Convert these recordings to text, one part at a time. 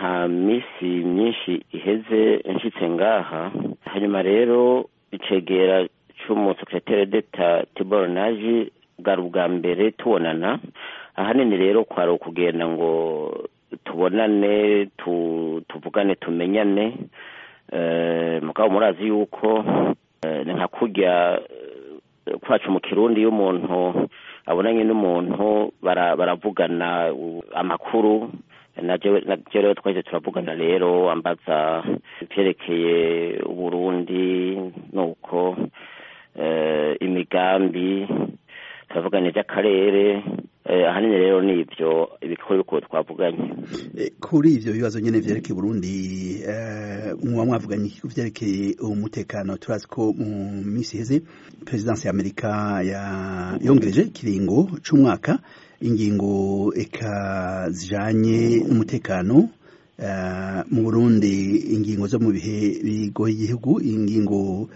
nta minsi myinshi iheze nshitse ngaha hanyuma rero icegera c'umusekretere d'etat tibor naji bwari ubwa mbere tubonana ahanini rero kwari ukugenda ngo tubonane tuvugane tumenyane mugabo murazi yuko ni nka kurya kwacu mu kirundi iyo umuntu abonanye n'umuntu baravugana amakuru naje rero twahise turavugana rero ambaza ivyerekeye uburundi nuko imigambi turavugana ivy'akarere ahanini rero ni ivyo ibikuru bikuru twavuganye kuri ivyo bibazo nyene vyerekeye Burundi muba mwavuganye ku vyerekeye umutekano turazi ko mu misi iheze perezidansi ya Amerika yongereje ikiringo c'umwaka ingingo eka zijanye n'umutekano mu Burundi ingingo zo mu bihe bigoye igihugu ingingo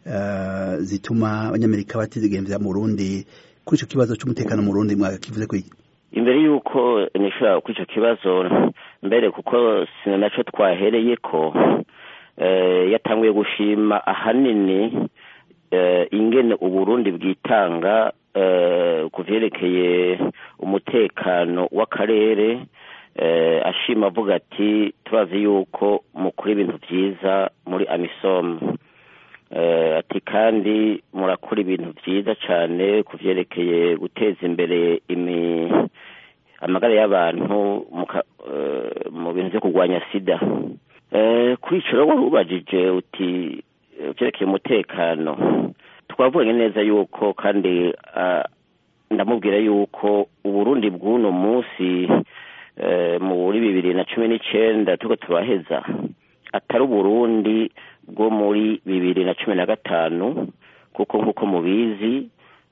zituma abanyamerika batizigemvya mu Burundi kuri ico kibazo c'umutekano mu Burundi mwakivuze ko imbere yuko nishobora kuri ico kibazo mbere kuko sina naco twahereye ko yatanguye gushima ahanini ingene uburundi bwitanga ku vyerekeye umutekano w'akarere ashima avuga ati turazi yuko mukora ibintu vyiza muri amisom ati kandi murakora ibintu vyiza cane ku vyerekeye guteza imbere imi amagara y'abantu mu bintu vyo kurwanya sida kuri ico rero wari ubajije uti vyerekeye umutekano twavuganye neza yuko kandi ndamubwira yuko uburundi bw'uno munsi muri bibiri na cumi n'icenda turiko turaheza atari uburundi bwo muri bibiri na cumi na gatanu kuko nk'uko mubizi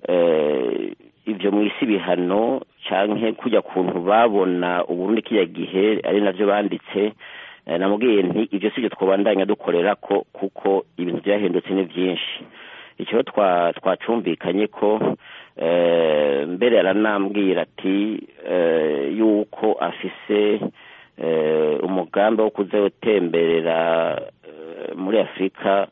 ivyo mw'isi bihano canke kujya kuntu babona uburundi kiriya gihe ari navyo banditse namubwiye nti ivyo sivyo twobandanya dukorera ko kuko ibintu vyahindutse ni vyinshi ico twacumvikanye ko mbere aranambwira ati yuko afise umugambi wo kuza gutemberera muri afurika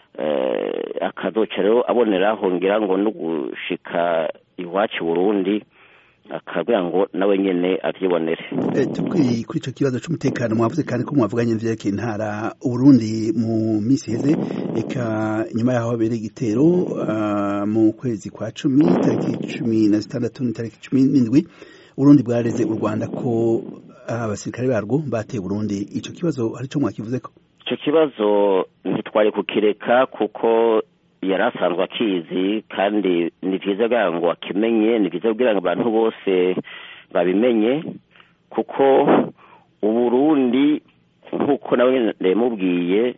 akazoca rero aboneraho ngira ngo no gushika iwacu burundi akabwira ngo nawe nyene avyibonere tukiri kuri ico kibazo c'umutekano mwavuze kandi ko mwavuganye n'ivyerekeye intara uburundi mu misi heze eka nyuma yaho habereye igitero mu kwezi kwa cumi tariki cumi na zitandatu n'itariki cumi n'indwi uburundi bwareze u rwanda ko abasirikare barwo bateye burundi ico kibazo hari ico mwakivuzeko ico kibazo ntitwari kukireka kuko yari asanzwe akizi kandi ni vyiza kugira ngo akimenye ni vyiza kugira ngo abantu bose babimenye kuko uburundi nk'uko nawe ndamubwiye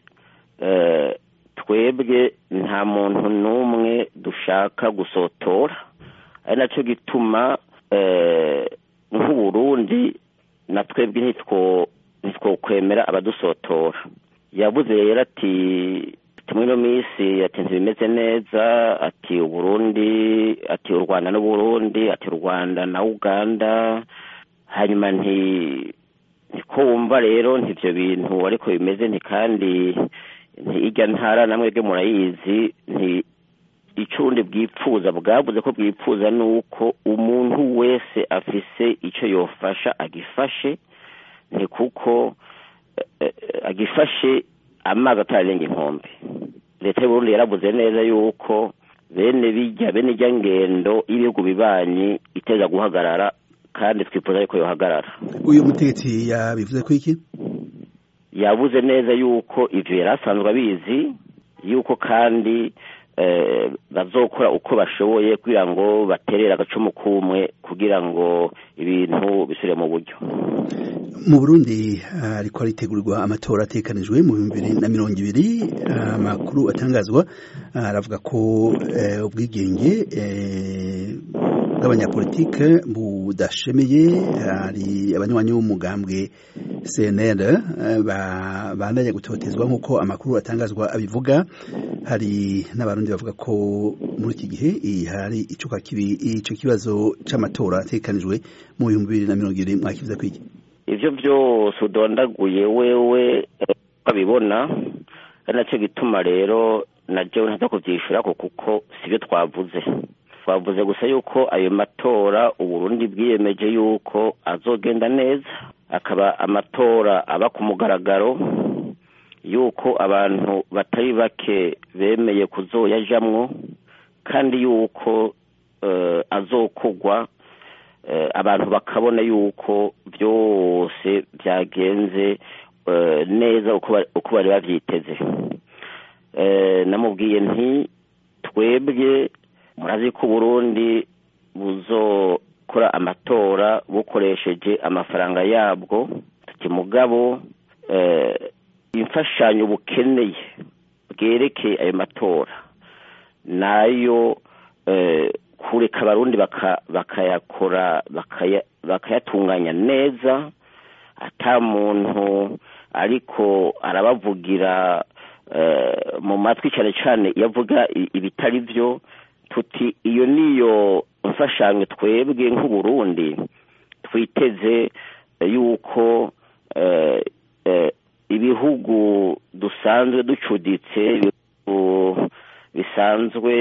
twebwe nta muntu n'umwe dushaka gusotora ari naco gituma nk'uburundi na twebwe ntitwokwemera abadusotora yavuze rero ati muri ino minsi ati ntibimeze neza ati uburundi ati u rwanda n'uburundi ati u rwanda na uganda hanyuma nti niko wumva rero ntivyo bintu ariko bimeze nti kandi nti irya ntara namwe bwe murayizi nti icundi bwipfuza bwavuze ko bwipfuza nuko umuntu wese afise ico yofasha agifashe nti kuko agifashe amazi atararenga inkombe leta y'uburundi yaravuze neza yuko bene bijya bene ijya ngendo y'ibihugu bibanyi iteza guhagarara kandi twifuza yuko yohagarara uyu mutegetsi yabivuze ko iki yavuze neza yuko ivyo yari asanzwe abizi yuko kandi bazokora uko bashoboye kugira ngo baterere agacumu kumwe kugira ngo ibintu bisubire mu buryo mu burundi ariko aritegurirwa amatora atekanijwe mu bihumbi bibiri na mirongo ibiri amakuru atangazwa aravuga ko ubwigenge bw'abanyapolitike budashemeye hari abanywanyi b'umugambwe cnr bandanya gutotezwa nk'uko amakuru atangazwa abivuga hari n'abarundi bavuga ko muri iki gihe hari icuka kibi ico kibazo c'amatora atekanijwe mu bihumbi bibiri na mirongo ibiri mwakivuze kwiki ibyo byose udondaguye wewe ukabibona ari nacyo gituma rero nabyo ntaza kubyishyura kuko si byo twavuze twavuze gusa yuko ayo matora uburundi bwiyemeje yuko azogenda neza akaba amatora aba ku mugaragaro yuko abantu batari bake bemeye kuzoyajamwo kandi yuko azokugwa abantu bakabona yuko byose byagenze neza uko bari babyiteze namubwiye nti twebwe murazi ko uburundi buzokora amatora bukoresheje amafaranga yabwo tuti mugabo imfashanyo bukeneye bwerekeye ayo matora nayo kureka abarundi bakayakora bakayatunganya neza ata muntu ariko arabavugira mu matwi cyane cyane iyo avuga ibitari byo tuti iyo niyo mfashanyo twebwe nk'uburundi twiteze yuko ibihugu dusanzwe ducuditse bisanzwe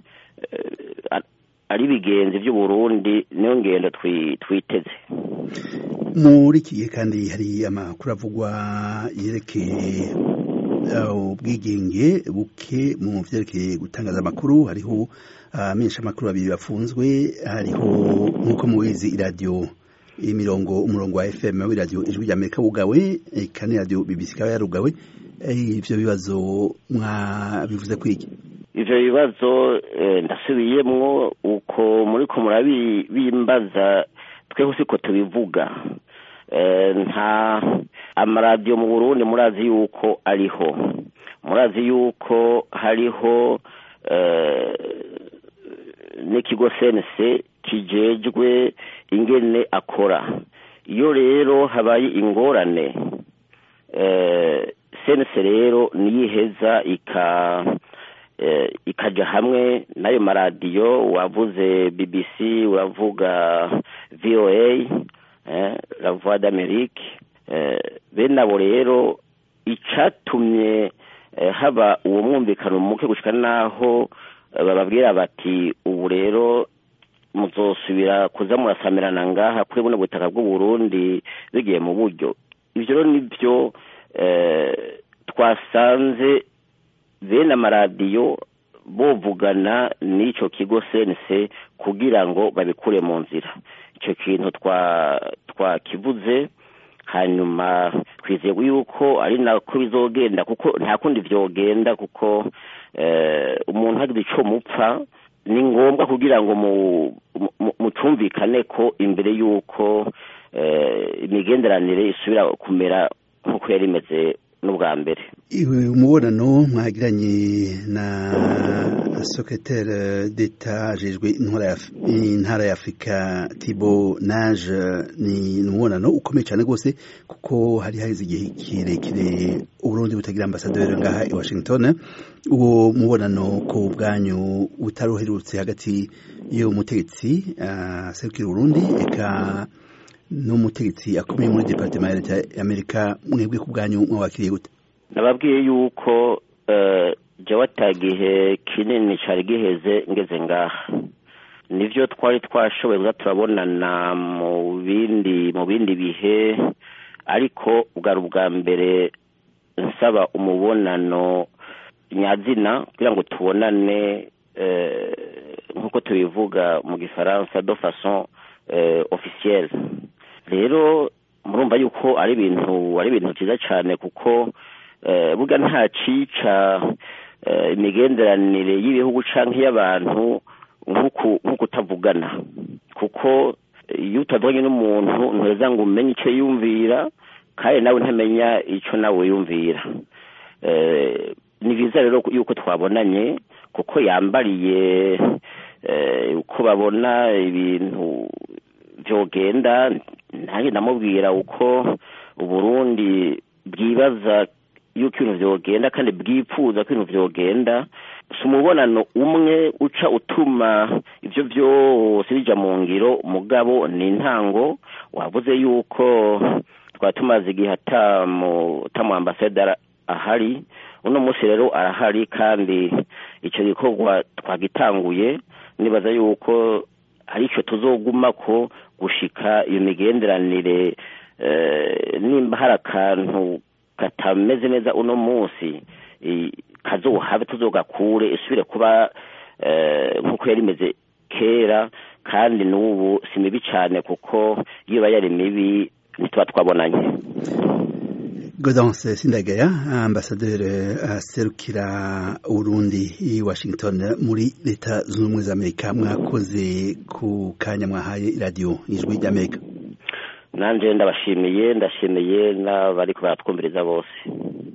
ari bigenzi by'uburundi niyo ngendo twiteze muri iki gihe kandi hari amakuru avugwa yerekeye ubwigenge buke mu byerekeye gutangaza amakuru hariho amenshi amakuru babiri bafunzwe hariho nk'uko mubizi iradiyo imirongo umurongo wa fm w'iradiyo ijwi ry'amerika wugawe kandi radiyo bbc ikaba yarugawe ivyo bibazo mwabivuze kwiki ivyo bibazo ndasubiyemwo uko muriko murabimbaza tweho siko tubivuga nta amaradiyo mu burundi murazi yuko ariho murazi yuko hariho n'ikigo sense kijejwe ingene akora iyo rero habaye ingorane sense rero niyiheza ika ikaja hamwe n'ayo maradiyo wavuze bbc uravuga voa la voix d'amerique bene abo rero icatumye haba uwo mwumvikano muke gushika naho bababwira bati ubu rero muzosubira kuza murasamirana ngaha kuri buno butaka bw'uburundi bigiye mu buryo ivyo rero nivyo twasanze bene amaradiyo bovugana n'ico kigo sense kugira ngo babikure mu nzira ico kintu twakivuze hanyuma twizeye yuko ari nako bizogenda kuko nta kundi vyogenda kuko umuntu hagize ico mupfa ni ngombwa kugira ngo mucumvikane ko imbere y'uko imigenderanire isubira kumera nk'uko yari imeze n'ubwa mbere umubonano mwagiranye na secrétaire d'etat ajejwe intara ya afurika tibo nage ni umubonano ukomeye cyane rwose kuko hari haheze igihe kirekire uburundi butagira ambasaderi ngaha i washington uwo mubonano ku bwanyu utaruherutse hagati y'umutegetsi aserukira uburundi eka n'umutegetsi akomeye muri departement ya leta y'amerika mwebwe ku bwanyu mwabakiriye gute nababwiye yuko jya watagihe kinini cyari giheze ngeze ngaha nibyo twari twashoboye kuba turabonana mu bindi mu bindi bihe ariko bwari ubwa mbere nsaba umubonano nyazina kugira ngo tubonane nk'uko tubivuga mu gifaransa do façon officielle rero murumva yuko ari ibintu ari ibintu byiza cyane kuko burya nta cica imigenderanire y'ibihugu canke y'abantu nk'uko utavugana kuko iyo utavuganye n'umuntu ntuheza ngo umenye icyo yumvira kandi nawe ntamenya icyo nawe yumvira ni byiza rero yuko twabonanye kuko yambariye uko babona ibintu byogenda nanjye ndamubwira uko uburundi bwibaza yuko ibintu byogenda kandi bwifuza ko ibintu byogenda si umubonano umwe uca utuma ibyo byose bijya mu ngiro mugabo ni intango wavuze yuko twari tumaze igihe atamu ambasaderi ahari uno munsi rero arahari kandi icyo gikorwa twagitanguye nibaza yuko ari cyo tuzoguma ko gushika iyo migenderanire nimba hari akantu katameze neza uno munsi kazohabe tuzogakure isubire kuba nk'uko yari imeze kera kandi n'ubu si mibi cyane kuko iyo iba yari mibi ntituba twabonanye Gaudence Sindagaya ambasaderi aserukira Urundi i Washington muri leta zunze ubumwe za Amerika mwakoze ku kanya mwahaye radio ijwi ry'Amerika nanje ndabashimiye ndashimiye n'abariko baratwumviriza bose